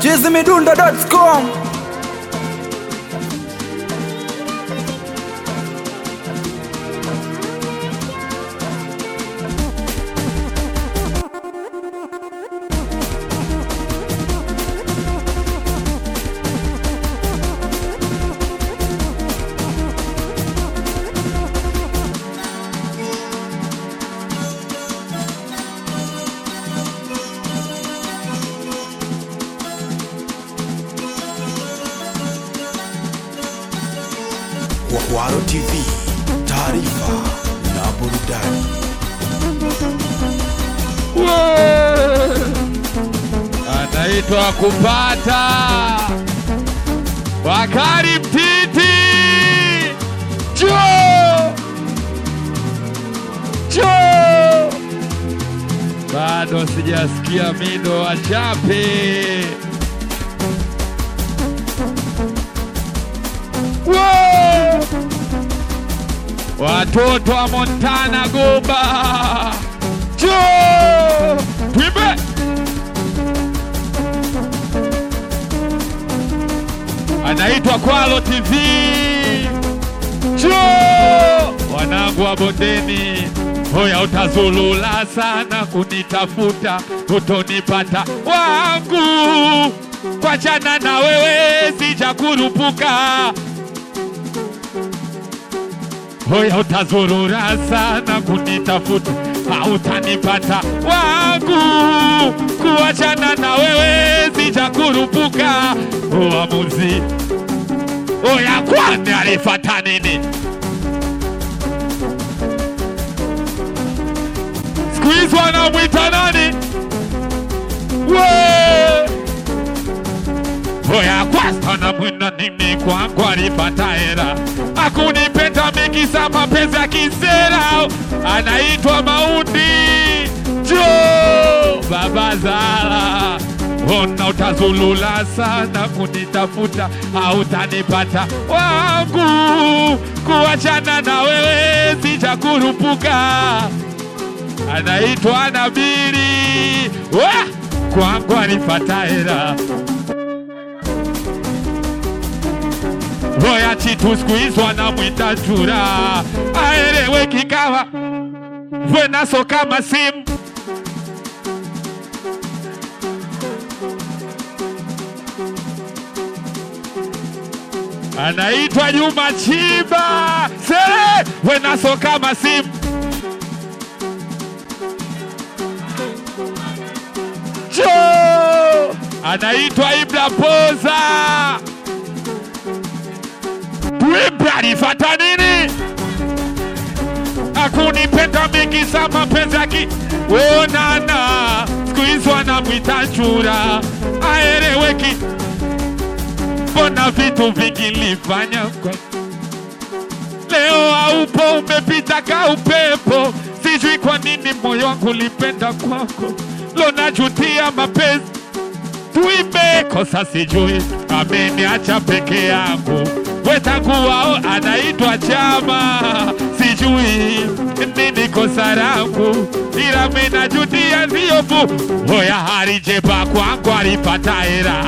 chizimidundo.com Kwaro TV, taarifa na burudani. anaitwa kupata Bakari Mtiti jo jo, bado sijasikia mido wachape Wo! watoto wa Montana Goba jo twimbe anaitwa Kwalo TV. Jo, wanangu wa bondeni, hoya utazulula sana kunitafuta, utonipata wangu, kwa jana na wewe sijakurupuka. Hoya utazurura sana kunitafuta, hautanipata wangu, kuachana na wewe sijakurupuka. Uamuzi oya, kwani alifata nini? Siku hizi wanamwita nani? We Oya kwasta na mwina nini kwangu alipata hera akunipenda mingi sa mapenzi ya kisera anaitwa Maundi jo baba Zala ona utazulula sana kunitafuta hautanipata wangu kuachana na wewe sijakurupuka anaitwa Nabiri wa kwangu alipata hera Roya chitu siku hizi wanamwita chura, aelewe kikawa venaso kama simu anaitwa Juma Chiba sere wenaso kama simu jo anaitwa Ibra Poza Wimbi alifata nini? Akunipenda mingi sa mapenzi yaki onana, siku hizi wanamwita chura, aeleweki. Mbona vitu vingi nilifanya kwa leo haupo, umepita ka upepo. Sijui kwa nini moyo wangu ulipenda kwako, lo najutia mapenzi tuimbe kosa sijui ameniacha peke yangu wetangu wao anaitwa chama sijui nini kosa langu ila minajutia viovu hoya harijeba kwangu alipata hera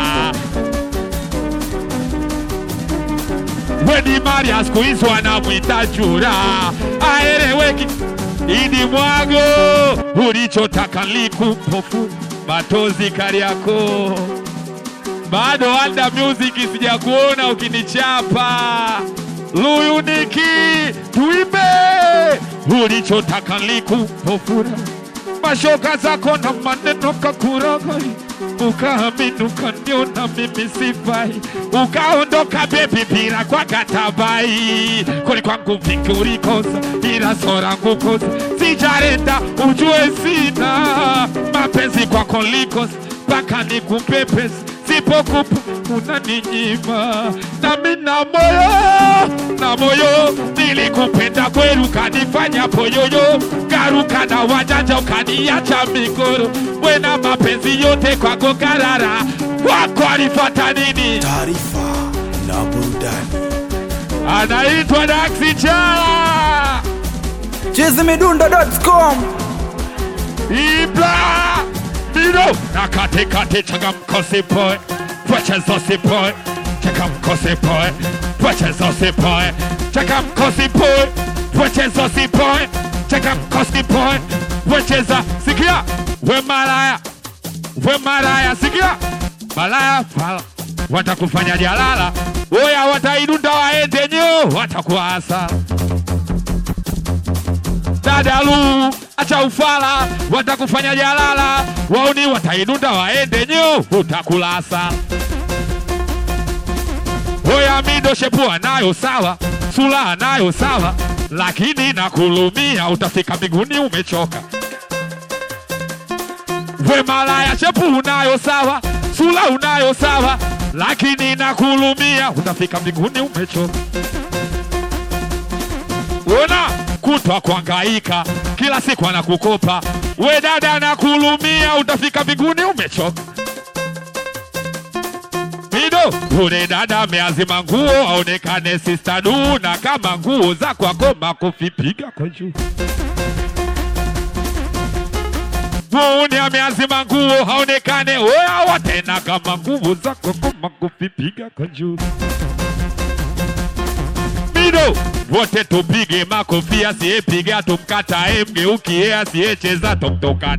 weni Maria siku hizi wanamwita chura aeleweki idi mwago ulichotaka likupofu matozi Kariakoo bado Wanda Music sijakuona ukinichapa Luyuniki tuimbe ulichotaka likupofura mashoka zako na maneno kakuragai ukaamini ukaniona mimi sifai ukaondoka bebi bila kwa katabai kuli kwangu vingi ulikosa ila sorangu kosa sijarenda ujue sina mapenzi kwako likosa mpaka nikupe pesa sipokupa unaninyima nami na moyo na moyo nilikupenda kweli ukanifanya poyoyo garuka na wajanja ukaniacha migoro wena mapenzi yote kwako karara wako alifata nini Taarifa na burudani. anaitwa Daxi Chala chizimidundo.com Ibla Mino na kate kate changamko boy pwechezo sipoe changamko sipoe pwechezo sipoe changamko sipoe pwechezo sipoe changamko sipoe pwecheza sikia we malaya we malaya sikia malaya fala watakufanya jalala oya wataidunda waende nyo watakuwa hasara dadalu acha ufala watakufanya jalala wauni wataidunda waende nyo utakula hasara Oya mido shepua nayo sawa, sula nayo sawa, lakini nakulumia utafika mbinguni umechoka. We malaya shepu unayo sawa, sula unayo sawa, lakini nakulumia utafika mbinguni umechoka. Ona kutwa kuhangaika kila siku anakukopa, we dada nakulumia utafika mbinguni umechoka. Mido, ule dada ameazima nguo aonekane sista du, na kama nguo za kwako makofi piga kwa juu. Muuni ameazima nguo haonekane, oya tena kama nguo za kwako makofi piga kwa juu. Mido, wote tupige makofi, asiyepiga tumkatae, mgeukie, asiyecheza tumtokane.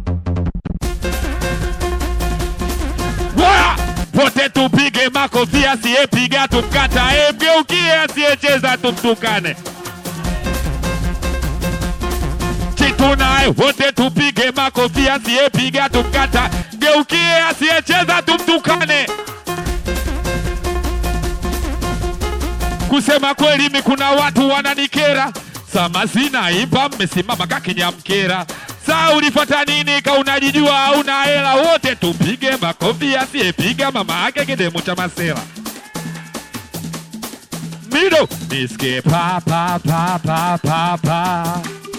Waya! Wote tupige makofi, asiyepiga tumkatae, mgeukie, asiyecheza tumtukane. Chitunaye wote tupige makofi, asiyepiga tumkata, geukie, asiyecheza tumtukane. Kusema kweli, mi kuna watu wananikera, sama zinaimba, mmesimama kakinyamkera. Saa ulifata nini? Ka unajijua hauna hela. Wote tupige makofi, asiyepiga mama yake kidemu cha masela. Mido niske pa pa pa pa pa pa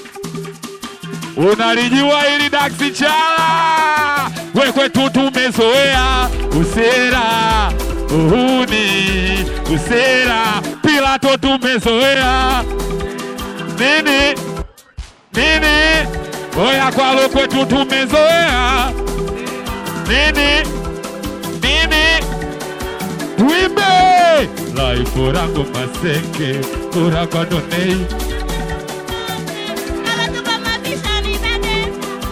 unalijua hili daksi chala we kwetu tumezoea usera uhuni usera pilato tumezoea nini nini oya kwalo kwetu tumezoea nini nini tuimbe laifu rangu maseke urakodonei Anatupa mabishani dade.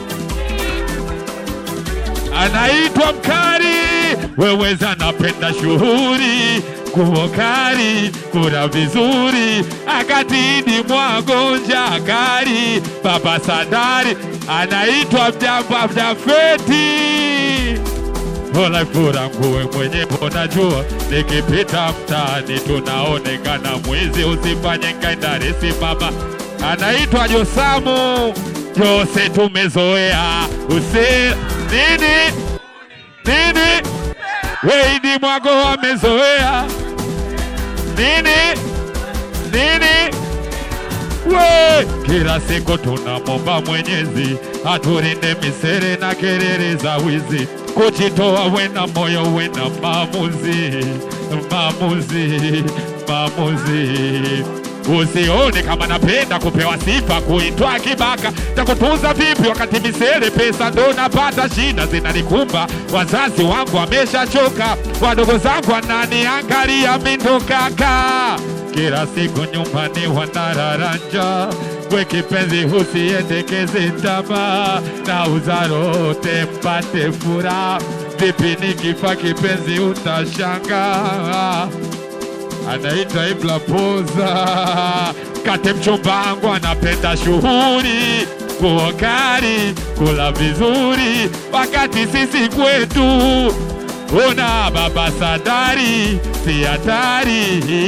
anaitwa Mkari, weweza napenda shughuli kuokari kura vizuri akatidi mwagonja akari baba Sadari anaitwa mjamba mjafeti Hola fura nguwe mwenye unajua, nikipita mtaani tunaonekana mwizi, usifanye ngaindari simama. Anaitwa Josamu Jose, tumezoea usi nini nini, Weidi Mwago amezoea nini nini we kila siku tunamomba Mwenyezi aturinde misere na kelele za wizi, kujitoa wena moyo wena maamuzi maamuzi maamuzi. Usione kama napenda kupewa sifa, kuitwa kibaka, takutunza vipi wakati misere pesa ndo napata, shida zinanikumba, wazazi wangu wameshachoka, wadogo zangu wananiangalia mindo kaka kila siku nyumbani wanararanja, we kipenzi usiendekeze tamaa, na uzarote mpate furaha. Vipi nikifa kipenzi utashangaa anaitwa Ibla Poza kate mchumbangu anapenda shughuli kuokari kula vizuri, wakati sisi kwetu una baba Sadari si hatari.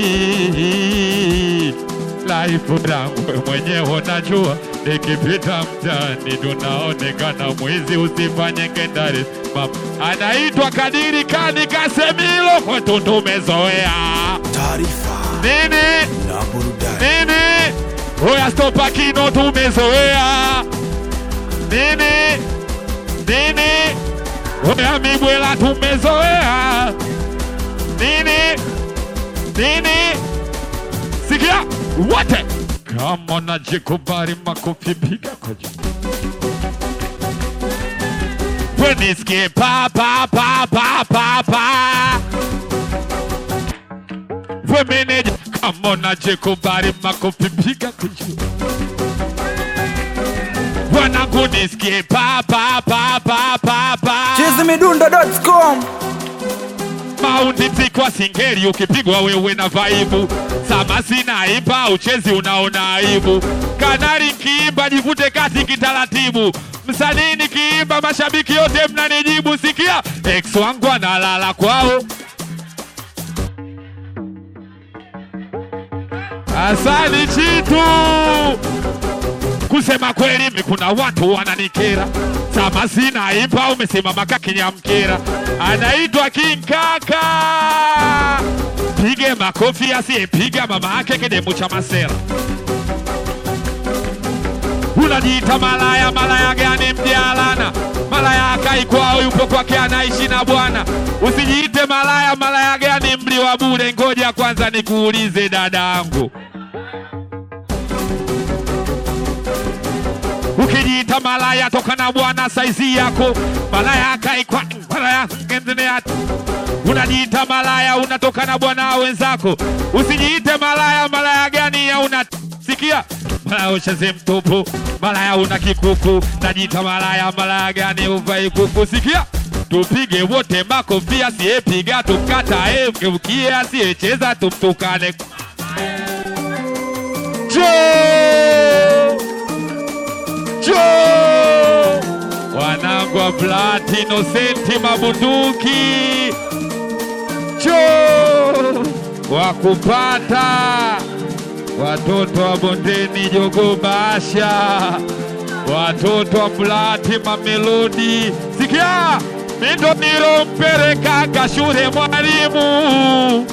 Laifu langu we mwenyewe unajua, nikipita mtaani tunaonekana mwizi, usifanye ngendari. Mama anaitwa Kadiri Kani Kasemilo, kwetu tumezoea taarifa nini na burudani, nini, oya stopa kino tumezoea nini nini, oya mibwela tumezoea nini nini, sikia wote kama najikubali, makofi piga kwa juu. we nisikie pa pa pa pa pa pa we meneja kama unajikubali makofi piga kujua wanangu nisikie pa pa pa pa pa pa chizimidundo.com Maundi tikwa singeli ukipigwa wewe na vaibu sama sina ipa uchezi unaona aibu kanari nkiimba jivute kati kitaratibu msanii nikiimba mashabiki yote mnanijibu sikia ex wangu analala kwao asani chitu kusema kweli mi kuna watu wananikera sama sina ipa umesimama kakinyamkera anaitwa King Kaka pige makofi asiyepiga mama yake kidemu cha masera unajiita malaya malaya gani mjalana malaya akai kwao yupo kwake anaishi na bwana usijiite malaya malaya gani mli wa bure ngoja kwanza nikuulize dadangu ukijiita malaya toka na bwana saizi yako malaya akaikwa malaya endelea unajiita malaya unatoka na bwana wenzako usijiite malaya malaya gani ya una sikia malaya ucheze mtupu malaya una kikuku najiita malaya malaya gani uvai kuku sikia tupige wote makofi asiyepiga tumkatae mgeukie asiyecheza tumtukane Joe! Joe! wanangu wa platino senti mabunduki Joe! wakupata watoto wa bondeni jogo basha watoto wa mlati mamelodi sikia mindo nilompelekaga shule mwalimu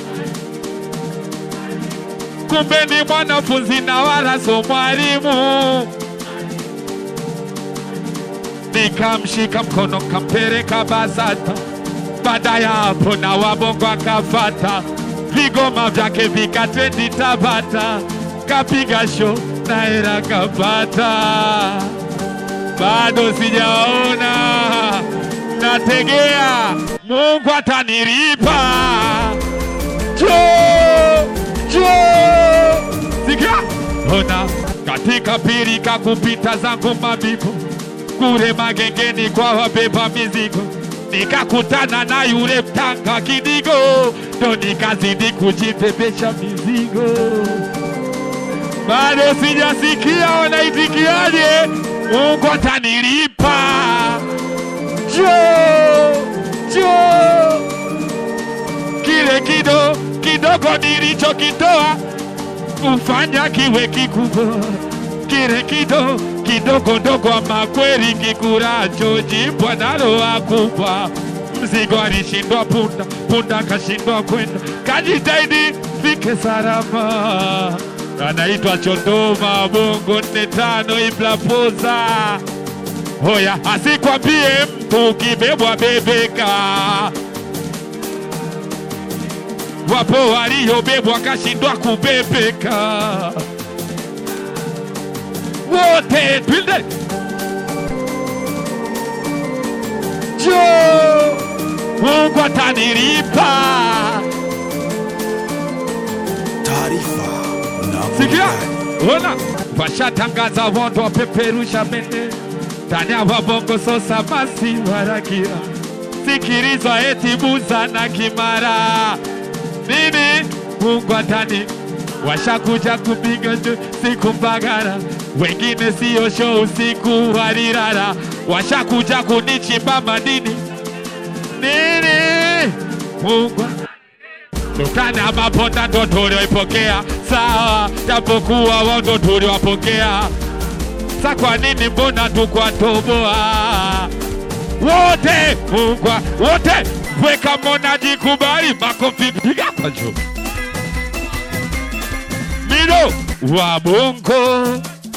kumbe ni mwanafunzi na wala so mwalimu nikamshika mkono kampeleka BASATA. Baada ya hapo na wabongo akafata, vigoma vyake vikatrendi Tabata, kapiga show na hela kapata. Bado sijaona, nategea Mungu atanilipa. Njoo, njoo, sikia, ona katika pirika kupita zangu mabibu kule magengeni kwa wabeba mizigo, nikakutana na yule mtanga kidigo, ndo nikazidi kujibebesha mizigo. Bado sijasikia wanaitikiaje, Mungu atanilipa. Njoo, njoo, kile kido kidogo nilichokitoa kufanya kiwe kikubwa, kile kido kidogo ndogo, ama kweli kikuracho jibwa nalo akubwa. Mzigo alishindwa punda, punda akashindwa kwenda, kajitahidi fike salama. Anaitwa Chondoma, bongo nne tano Ibrapoza. Hoya, asikwambie mtu ukibebwa bebeka. Wapo waliobebwa kashindwa kubebeka wote twende jo Mungu atanilipa. taarifa na Sikia, burudani. ona washatangaza wondo wapeperusha bendera ndani ya wabongo sosa masi waragira sikilizwa eti buza na kimara nini Mungu atani washakuja kupiga njo siku mbagara wengine siyo show usiku walilala washakuja kunichimba madini nini Mungu Tukana maponda ndo tulioipokea sawa, japokuwa wao ndo tuliwapokea. Sa kwa nini mbona tukwatoboa wote Mungwa wote weka mona jikubali, makofi piga kwa juu. Mido wa bongo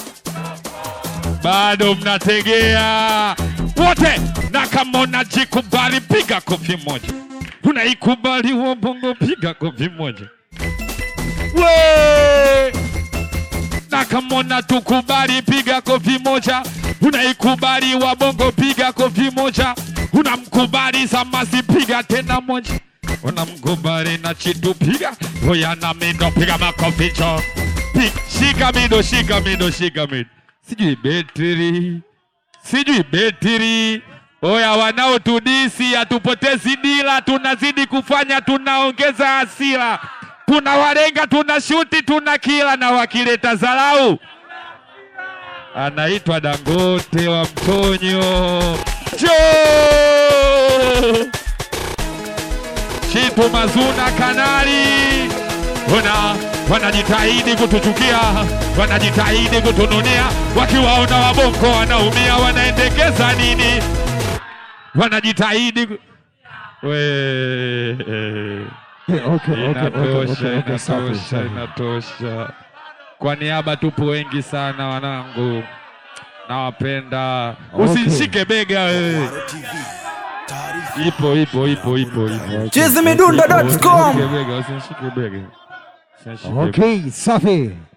bado mnategea wote, na kama unajikubali piga kofi moja, unaikubali wa bongo piga kofi moja we na kama unatukubali piga kofi moja, unaikubali wa bongo piga kofi moja, unamkubali Samasi, piga tena moja, unamkubali na Chitu, piga oya na Mido, piga makofi cho, Pi- shika Mido, shika Mido, shika Mido, sijui betri, sijui betri. Oya, wanaotudisi hatupotezi dila, tunazidi kufanya, tunaongeza hasira, tunawalenga, tunashuti, tuna kila, na wakileta dharau anaitwa Dangote wa Mtonyo. Njoo Chipu Mazuna Kanali, ona wanajitahidi kutuchukia, wanajitahidi kutununia, wakiwaona wabongo wanaumia, wanaendekeza nini? Wanajitahidi ku- we Okay, okay, okay, Inatosha, okay, okay, safi, inatosha, safi. inatosha. Kwa niaba tupo wengi sana wanangu, nawapenda. Okay. Usinishike bega wewe. TV. Taarifa Ipo, ipo, ipo, ipo, ipo. chizimidundo.com Usinishike bega, usinishike bega. Usinishike bega. Okay, safi.